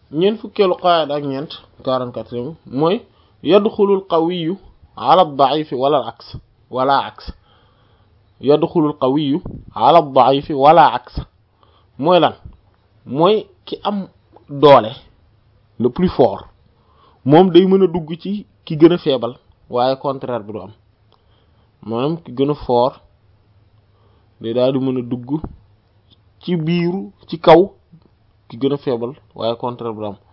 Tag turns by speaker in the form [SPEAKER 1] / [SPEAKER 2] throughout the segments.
[SPEAKER 1] ñeent fukkeelu qaayida ak ñeent quarante-quatrième mooy yadxulul qawiyu ala daifi wala aks wala aks yadxulul qawiyu ala daifi wala aks mooy lan mooy ki am doole le plus fort moom day mën a dugg ci ki gën a feebal waaye contraire bi du am maanaam ki gën a fort day daal di mën a dugg ci biiru ci kaw ki gën a feebal waaye contraire bi du am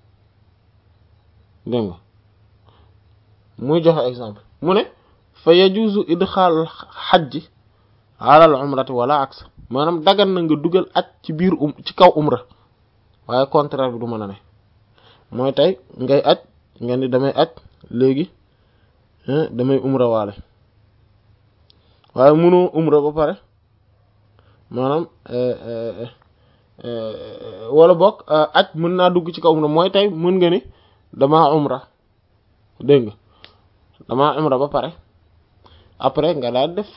[SPEAKER 1] dégg nga muy joxe exemple mu ne fa yajuzu idxaal xajji alal umrati wala aks maanaam dagan na nga dugal aj ci biir um ci kaw umra waaye contraire bi du mën a ne mooy tey ngay aj nga ni damay aj léegi damay umra waale waaye mënoo umra ba pare maanaam wala boog aj mën naa dugg ci kaw umra mooy tey mën nga ni damaa umra dégg nga damaa umra ba pare après nga daal def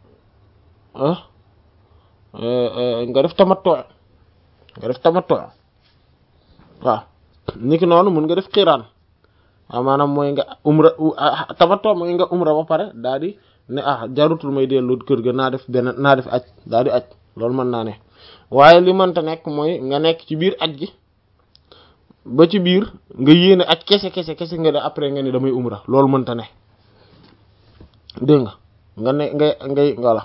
[SPEAKER 1] nga def tamattu nga def tamattu waaw niki noonu mën nga def xiraan waaw maanaam mooy nga umra tamattu mooy nga umra ba pare daal di ne ah jarutul may dellu kër ga naa def benn naa def aj daal di aj loolu mën naa ne waaye li mënta nekk mooy nga nekk ci biir aj gi ba ci biir nga yéene aj kese kese kese nga ne après nga ne damay umra loolu mënta ne dégg nga nga ne ngay ngay voilà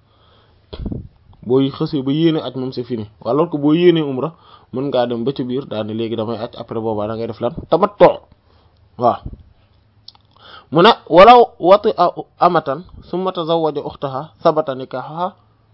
[SPEAKER 1] boo xësee ba yéene aj moom c'est fini wala ko boo yéenee umra mën ngaa dem ba ci biir daal ne léegi damay aj après boobaa da ngay def lan tamattu waaw mu ne walaw wati a amatan summa tazawwaja ukhtaha sabata nikahaha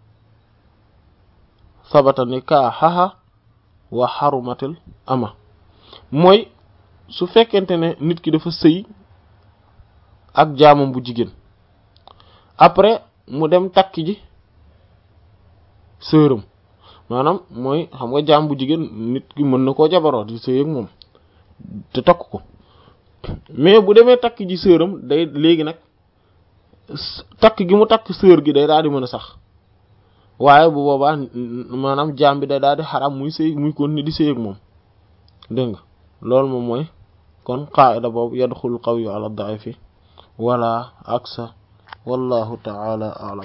[SPEAKER 1] sabata nikahaha wa harumatil ama mooy su fekkente ne nit ki dafa sëy ak jaamam bu jigéen après mu dem takk ji sëram maanaam mooy xam nga jaam bu jigéen nit ki mën na koo jabaroo di sëy ak moom te takk ko mais bu demee takk ji sëram day léegi nag takk gi mu takk sër gi day daal di mën a sax waaye bu boobaa maanaam jaam bi day daal di xaram muy sëy muy kon ni di sëy ak moom dégg nga loolu moom mooy kon qaida boobu yadxul qawiyyu ala da'ifi wala aksa wallahu ta'ala a'lam